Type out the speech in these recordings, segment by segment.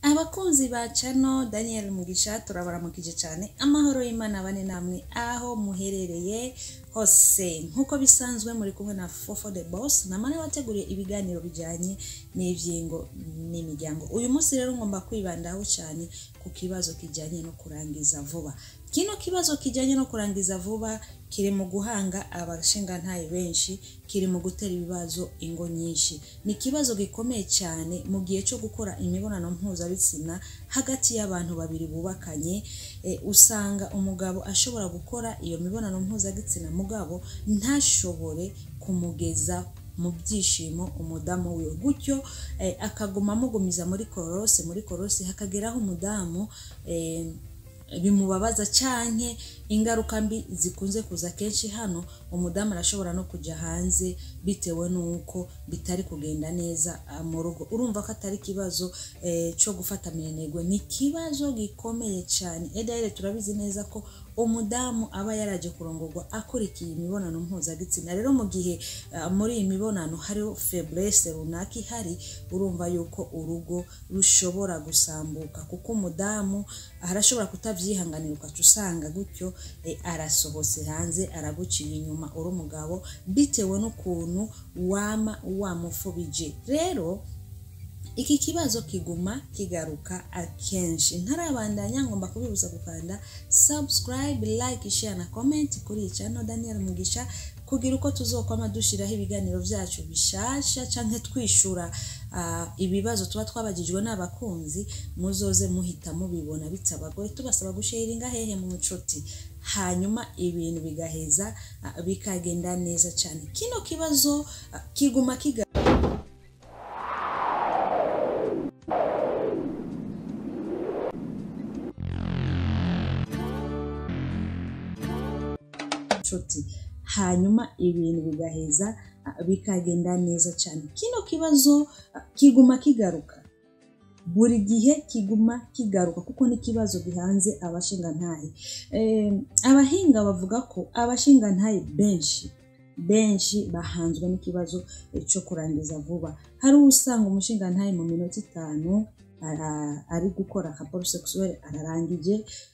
abakunzi ba cano daniel mugisha turabaramukije cyane amahoro y'imana bane namwe aho muherereye hose nk'uko bisanzwe muri kumwe na fofo the boss namane wateguriye ibiganiro bijyanye n'ibyingo n'imiryango uyu munsi rero ngomba kwibandaho cyane ku kibazo kijyanye no kurangiza vuba kino kibazo kijyanye no kurangiza vuba kiri mu guhanga abashingantahe benshi kiri mu gutera ibibazo ingo nyinshi ni ikibazo gikomeye cyane mu gihe cyo gukora imibonano mpuzabitsina hagati y'abantu babiri bubakanye e, usanga umugabo ashobora gukora iyo mibonano mpuzabitsina mugabo ntashobore kumugeza mu byishimo umudamu wiwe gutyo eh, akaguma amugumiza muri korose muri korose hakageraho umudamu eh, bimubabaza cyane ingaruka mbi zikunze kuza kenshi hano umudamu arashobora no kujya hanze bitewe n'uko bitari kugenda neza mu rugo urumva ko atari ikibazo cyo gufata minenegwe ni ikibazo gikomeye cyane edayire turabizi neza ko umudamu aba yaraje kurongorwa akurikiye imibonano mpuzabitsina rero mu gihe muri iyi mibonano hariho feburese runaka ihari urumva yuko urugo rushobora gusambuka kuko umudamu arashobora kutabyihanganira ukaca usanga gutyo arasohotse hanze araguciye inyuma uri umugabo bitewe n'ukuntu wama wamufubije rero iki kibazo kiguma kigaruka akenshi ntarabandanya ngomba kubibuza gukanda subscribe like share na comment kuri iyi channel Daniel Mugisha kugira uko tuzokwama dushiraho ibiganiro byacu bishasha canke twishura uh, ibibazo tuba twabagijwe n'abakunzi muzoze muhita mubibona bitabagoye tubasaba gusharinga hehe mu nshuti hanyuma ibintu bigaheza uh, bikagenda neza cyane kino kibazo uh, kiguma kiga nshuti hanyuma ibintu bigaheza bikagenda neza cyane kino kibazo kiguma kigaruka buri gihe kiguma kigaruka kuko n'ikibazo gihanze abashingantahe abahinga bavuga ko abashingantahe benshi benshi bahanzwe n'ikibazo cyo kurangiza vuba hari usanga umushingantahe mu minota itanu ari gukora raporo sexuelle ararangije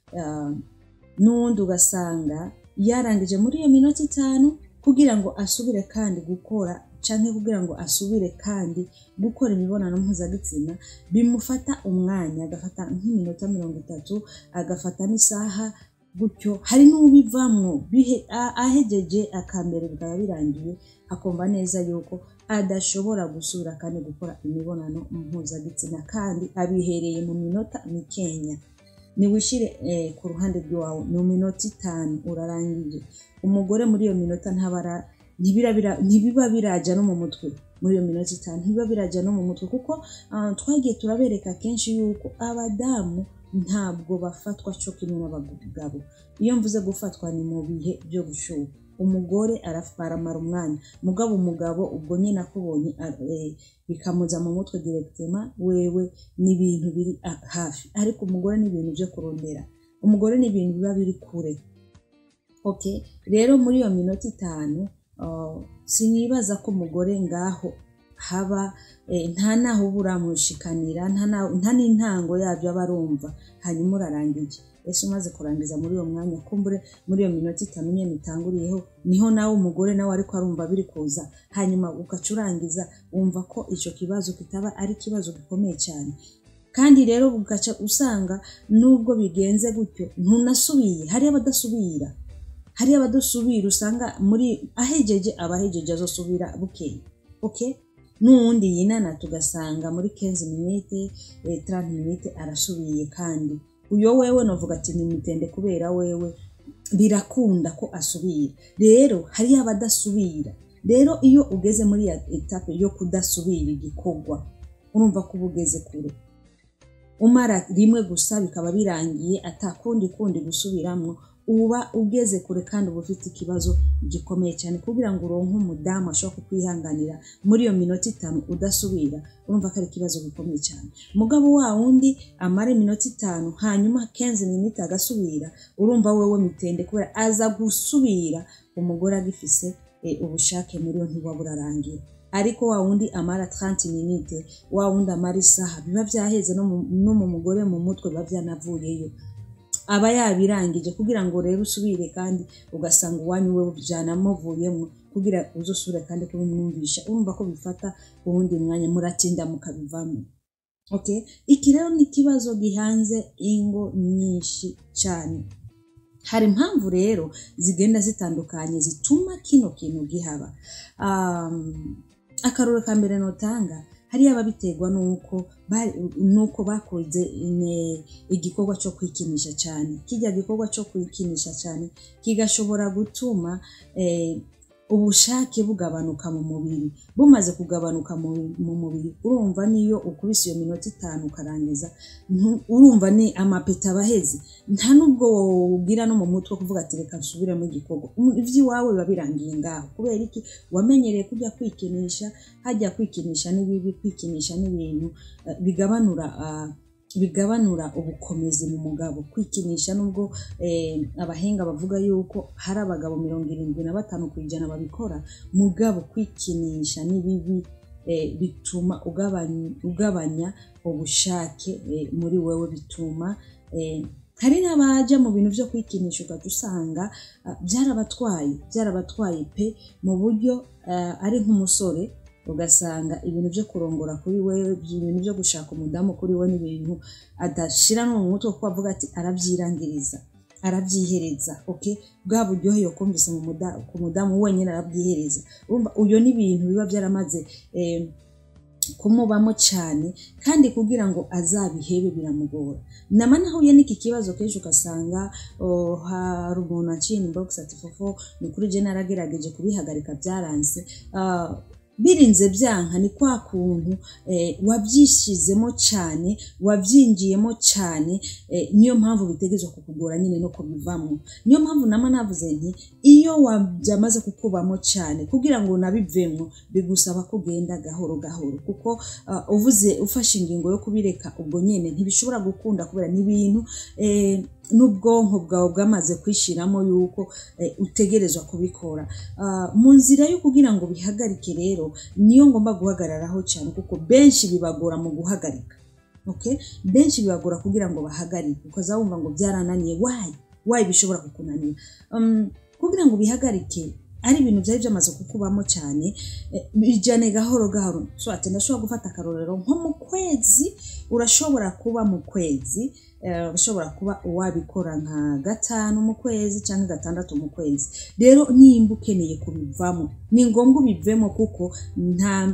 n'uwundi ugasanga yarangije muri iyo minota itanu kugira ngo asubire kandi gukora cyangwa kugira ngo asubire kandi gukora imibonano mpuzabitsina bimufata umwanya agafata nk'iminota mirongo itatu agafata n'isaha gutyo hari n'ubivamwo ahegeje akambere bikaba birangiye akumva neza yuko adashobora gusubira kandi gukora imibonano mpuzabitsina kandi abihereye mu minota mikenya niwishyire ku ruhande rw'iwawe ni minota itanu urarangije umugore muri iyo minota ntabara ntibiba birajya no mu mutwe muri iyo minota itanu ntibiba birajya no mu mutwe kuko twagiye turabereka kenshi yuko abadamu ntabwo bafatwa cyo kimwe n'abagabo iyo mvuze gufatwa ni mu bihe byo gushuha umugore aramara umwanya mugabo umugabo ubwo nyine akubonye bikamuza mu mutwe direkitema wewe ni ibintu biri hafi ariko umugore ni ibintu byo kurondera umugore ni ibintu biba biri kure ok rero muri iyo minota itanu sinibaza ko umugore ngaho haba nta naho uba uramushikanira nta n'intango yabyo aba arumva hanyuma urarangije ese umaze kurangiza muri uwo mwanya kumbure muri iyo minota itanu nyine itanguriyeho niho nawe umugore nawe ariko arumva biri kuza hanyuma ugaca urangiza wumva ko icyo kibazo kitaba ari ikibazo gikomeye cyane kandi rero ugaca usanga nubwo bigenze gutyo ntunasubiye hariyo abadasubira hariyo abadasubira usanga muri ahegeje abahegeje azosubira bukeye oke n'uwundi yinana tugasanga muri kenzi minite taranti minite arasubiye kandi uyo wewe navuga ati nimitende kubera wewe birakunda ko asubira rero hariyo abadasubira rero iyo ugeze muri ya etape yo kudasubira igikorwa urumva ko uba ugeze kure umara rimwe gusa bikaba birangiye atakundi kundi gusubiramo uba ugeze kure kandi uba ufite ikibazo gikomeye cyane kugira ngo uronke umudamu ashobora kukwihanganira muri iyo minota itanu udasubira urumva ko ari ikibazo gikomeye cyane umugabo wa wundi amara iminota itanu hanyuma kenzi minota agasubira urumva wewe mitende kubera aza gusubira umugore agifise ubushake muri yo ntiwaba urarangira ariko wa wundi amara 30 minute wa wundi amara isaha biba byaheze no mu- no mu mugore mu mutwe biba byanavuyeyo aba yabirangije kugira ngo rero usubire kandi ugasanga uwanyu we byanamuvuyemo kugira uzusubire kandi kubimwumvisha urumva ko bifata uwundi mwanya muratinda mukabivamo okay iki rero ni ikibazo gihanze ingo nyinshi cyane hari impamvu rero zigenda zitandukanye zituma kino kintu gihaba um, akaroro ka mbere notanga hariya ababiterwa nuko bari- nuko bakoze ine- igikorwa cyo kwikinisha cyane kijya gikorwa cyo kwikinisha cyane kigashobora gutuma eh, ubushake bugabanuka mu mubiri bumaze kugabanuka mu, mu mubiri urumva niyo ukubise iyo minota itanu ukarangiza ntu- urumva ni amapeta abaheze nta nubwo wogira no mu mutwe kuvuga ati reka nsubiremo igikorwa Um, iby'iwawe biba birangiye ngaho kubera iki wamenyereye kujya kwikinisha hajya kwikinisha n'ibibi kwikinisha n'ibintu eh, bigabanura ah, bigabanura ubukomezi mu mugabo kwikinisha nubwo eh, abahenga bavuga yuko hari abagabo mirongo irindwi na batanu ku ijana babikora mugabo kwikinisha n'ibibi eh, bituma ugabanya, ugabanya ubushake eh, muri wewe bituma eh, hari n'abaja mu bintu byo kwikinisha ugahita usanga ah, byarabatwaye byarabatwaye pe mu buryo ah, ari nk'umusore ugasanga ibintu byo kurongora kuri we ibintu byo gushaka umudamu kuri we n'ibintu adashira no mu mutwe kuko avuga ati arabyirangiriza arabyihereza okay bwa buryohe yokumvise mu muda- ku mudamu wenyine arabwihereza urumva uyo ni ibintu biba byaramaze eh, kumubamo cyane kandi kugira ngo azabihebe biramugora nama nahuye n'iki kibazo kenshi ugasanga oh, hari umuntu aciye inbox ati fofo ni kuri je naragerageje kubihagarika byaranze Ah, birinze byanka ni kwa kuntu eh, wabyishizemo cyane wabyinjiyemo cyane eh, niyo mpamvu bitegezwa kukugora nyine no kubivamo niyo mpamvu nama navuze nti iyo wabyamaze kukubamo cyane kugira ngo unabivemo bigusaba kugenda gahoro gahoro kuko ah, uvuze ufashe ingingo yo kubireka ubwo nyine ntibishobora gukunda kubera n'ibintu eh, n'ubwonko bwawe bwamaze kwishiramo yuko eh, utegerezwa kubikora Ah, mu nzira yo kugira ngo bihagarike rero niyo ngomba guhagararaho cyane kuko benshi bibagora mu guhagarika okay? benshi bibagora kugira ngo bahagarike ukaza wumva ngo byarananiye wayi wayi bishobora kukunanira um, kugira ngo bihagarike ari ibintu byari byamaze kukubamo cyane eh, bijyane gahoro gahoro so ati ndashobora gufata akarorero nko mu kwezi urashobora kuba mu kwezi eh, urashobora kuba wabikora nka gatanu mu kwezi cyangwa gatandatu mu kwezi rero nimba ukeneye kubivamo ni ngombwa ubivemo kuko nta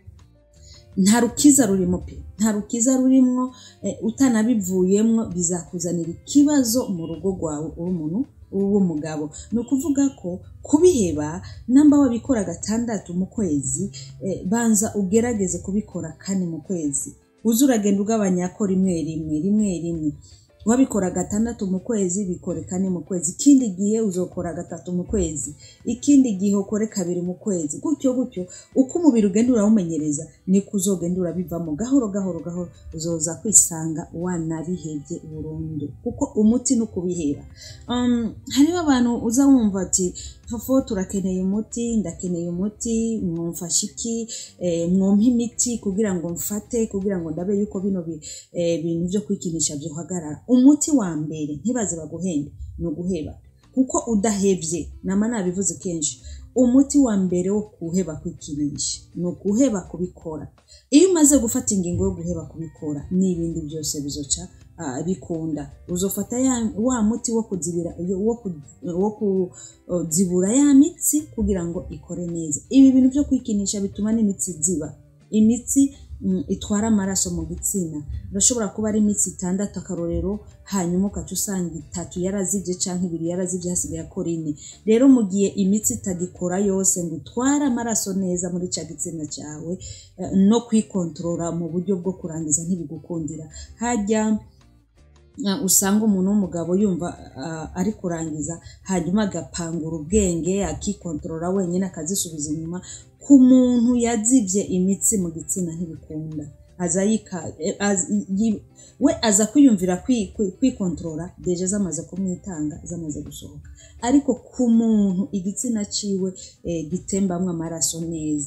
nta rukiza rurimo pe nta rukiza rurimo eh, utanabivuyemo bizakuzanira ikibazo mu rugo rwawe uri umuntu w'umugabo ni ukuvuga ko kubiheba namba wabikora gatandatu mu kwezi eh, banza ugerageze kubikora kane mu kwezi uze uragenda ugabanya ko rimwe rimwe rimwe rimwe wabikora gatandatu mu kwezi bikore kane mu kwezi ikindi gihe uzokora gatatu mu kwezi ikindi gihe ukore kabiri mu kwezi gutyo gutyo uko umubiri ugenda urawumenyereza niko uzogenda urabivamo gahoro gahoro gahoro uzoza kwisanga wanabihebye burundu kuko umuti ni ukubiheba um, hariho abantu uza wumva ati fofo turakeneye umuti ndakeneye umuti mwumfashe iki eh, mwumpe imiti kugira ngo mfate kugira ngo ndabe yuko bino bi- eh, bintu byo kwikinisha byohagarara umuti wa mbere ntibaze baguhende ni uguheba kuko udahebye nama nabivuze kenshi umuti wa mbere wo kuheba kwikinisha ni ukuheba kubikora iyo umaze gufata ingingo yo guheba kubikora n'ibindi byose bizoca ah, bikunda uzofata ya, wa muti wo kuzibira wo, ku, wo kuzibura ya mitsi kugira ngo ikore neza ibi bintu byo kwikinisha bituma n'imitsi ziba imitsi mm, itwara amaraso mu gitsina urashobora kuba ari imitsi itandatu akarorero hanyuma ukaca usanga itatu yarazibye cyangwa ibiri yarazibye hasigaye akora ine rero mu gihe imitsi itagikora yose ngo itware amaraso neza muri cya gitsina cyawe eh, no kwikontorora mu buryo bwo kurangiza ntibigukundira hajya uh, usanga umuntu w'umugabo yumva uh, ari kurangiza hanyuma agapangura ubwenge akikontorora wenyine akazisubiza inyuma ku muntu yazibye imitsi mu gitsina ntibikunda aza yika eh, az- yi- we aza kwiyumvira kwi- kwi- kwikontorora deje zamaze kumwitanga zamaze gusohoka ariko ku muntu igitsina ciwe eh, gitembamwo amaraso neza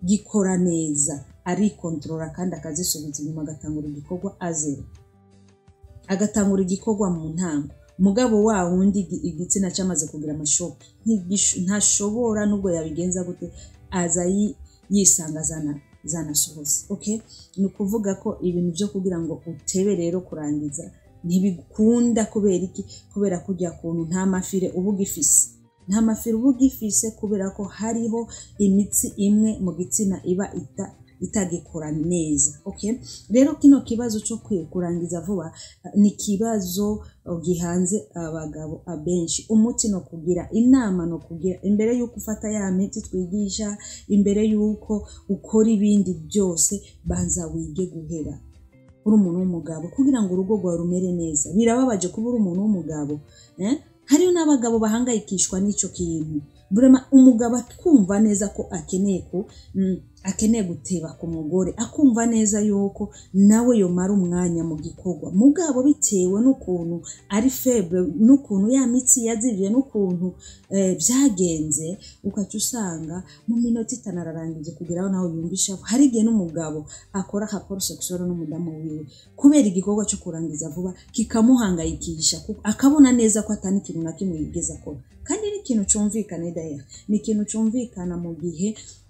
gikora neza arikontorora kandi akazisubiza inyuma agatangura igikorwa azero agatangura igikorwa mu ntango mugabo wa wundi igi- igitsina cyamaze kugira amashoka ntigish- ntashobora nubwo yabigenza gute aza yi- yisanga zana zanasohotse okay ni ukuvuga ko ibintu byo kugira ngo utebe rero kurangiza ntibikunda kubera iki kubera kujya kuntu nta mafire uba ugifise nta mafire uba ugifise kubera ko hariho imitsi imwe mu gitsina iba ita itagikora neza okay rero kino kibazo cyo kwi- kurangiza vuba eh, ni ikibazo eh, gihanze abagabo abenshi umuti no kugira inama no kugira imbere y'uko ufata ya miti twigisha imbere y'uko ukora ibindi byose banza wige guhera uri umuntu w'umugabo kugira ngo urugo rwawe rumere neza birababaje kuba uri umuntu w'umugabo eh? hariyo n'abagabo bahangayikishwa n'icyo kintu burema umugabo akumva neza ko akeneye ko mm, akeneye guteba ku mugore akumva neza yuko nawe yomara umwanya mu gikorwa mugabo bitewe n'ukuntu ari febre n'ukuntu ya mitsi yazivye n'ukuntu eh, byagenze ukaca usanga mu minota itanu ararangije kugeraho nawe yumva ishavu hari igihe n'umugabo akora raporo sexuelle n'umudamu wiwe kubera igikorwa cyo kurangiza vuba kikamuhangayikisha kuko akabona neza ko atani ikintu na kimwe yigeze akora kandi ni ikintu cyumvikana idaya ni ikintu cyumvikana mu gihe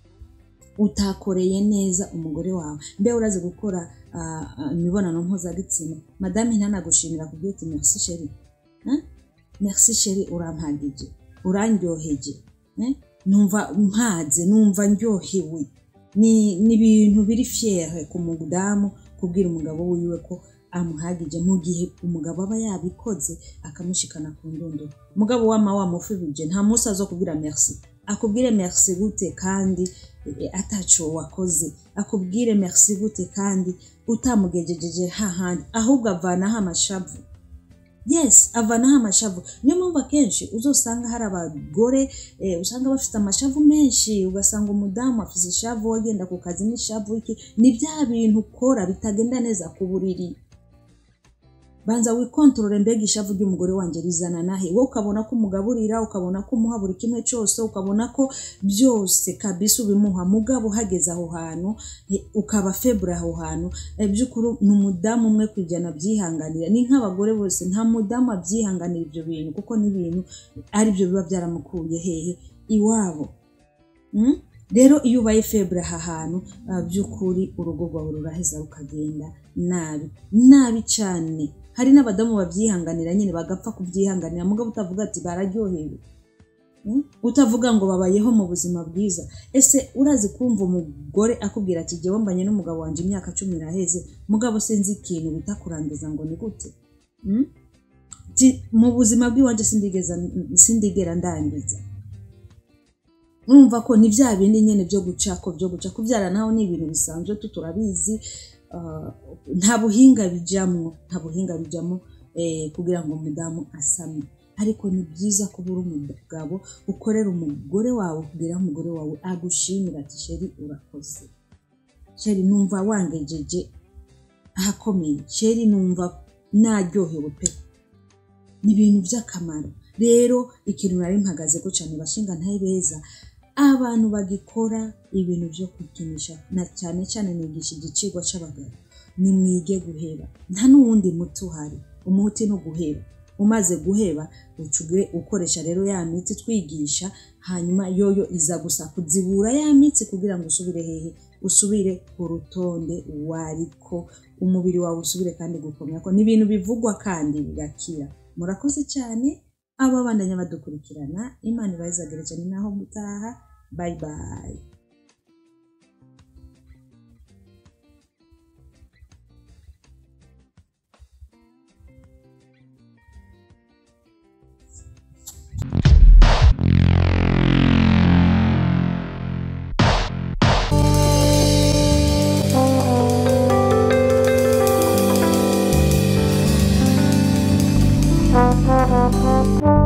utakoreye neza umugore wawe mbe urazi gukora ah, ah, imibonano mpuzabitsina madame ntanagushimira kubwira ati merci sheri Hein? merci sheri urampagije urandyoheje Eh? numva mpaze numva ndyohewe ni ni ibintu biri fiere ku mudamu kubwira umugabo wiwe ko amuhagije mu gihe umugabo aba yabikoze akamushikana ku ndunduro umugabo wama wamufibije nta munsi azo kubwira merci akubwire merci gute kandi eh, ataco wakoze akubwire merci gute kandi utamugejejeje hahandi ahubwo avanaho amashavu yes avanaho amashavu niyo mpamvu akenshi uzosanga hari abagore eh, usanga bafite amashavu menshi ugasanga umudamu afite ishavu wagenda ku kazi n'ishavu iki ni bya bintu ukora bitagenda neza ku buriri banza wikontorore mbega ishavu ry'umugore wanjye rizana nahe wowe ukabona ko umugaburira ukabona ko umuha buri kimwe cyose ukabona ko byose kabisa ubimuha mugabo uhageze aho hantu eh, ukaba febure aho hantu eh, by'ukuri ni umudamu umwe ku ijana abyihanganira ni nk'abagore bose nta mudamu abyihanganira ibyo bintu kuko n'ibintu ari byo biba byaramukuye hehe iwabo Mm? rero iyo ubaye febure aha hantu ah, by'ukuri urugo rwawe ruraheza rukagenda nabi nabi cyane hari n'abadamu babyihanganira nyine bagapfa kubyihanganira mugabo utavuga ati bararyohewe Mm? utavuga ngo babayeho mu buzima bwiza ese urazi kumva umugore akubwira ati jyewe mbanye n'umugabo wanjye imyaka cumi iraheze mugabo sinzi ikintu bita kurangiza ngo ni gute Mm? Ti, mu buzima bw'iwanjye sindigeza sindigera ndangiza urumva ko ni bya bindi nyine byo guca ko byo guca kubyara naho ni ibintu bisanzwe tu turabizi ah, nta buhinga bijyamo nta buhinga bijyamo eh, kugira ngo umudamu asame ariko ni byiza kuba uri umugabo ukorera umugore wawe kugira ngo umugore wawe agushimira ati sheri urakoze sheri numva wangejeje ahakomeye sheri numva naryohewe pe ni ibintu by'akamaro rero ikintu nari mpagaze ko cyane bashinga ntaye beza abantu bagikora ibintu byo kwikinisha na cyane cyane nigisha igiciro cy'abagabo ni mwige guheba nta n'uwundi muti uhari umuti ni uguheba umaze guheba ucuge ukoresha rero ya miti twigisha hanyuma yoyo iza gusa kuzibura ya mitsi kugira ngo usubire hehe usubire ku rutonde wariko umubiri wawe usubire kandi gukomera ko ni ibintu bivugwa kandi bigakira murakoze cyane aba bandanya badukurikirana imana ibayizagire cyane naho gutaha bayi bayi Thank you.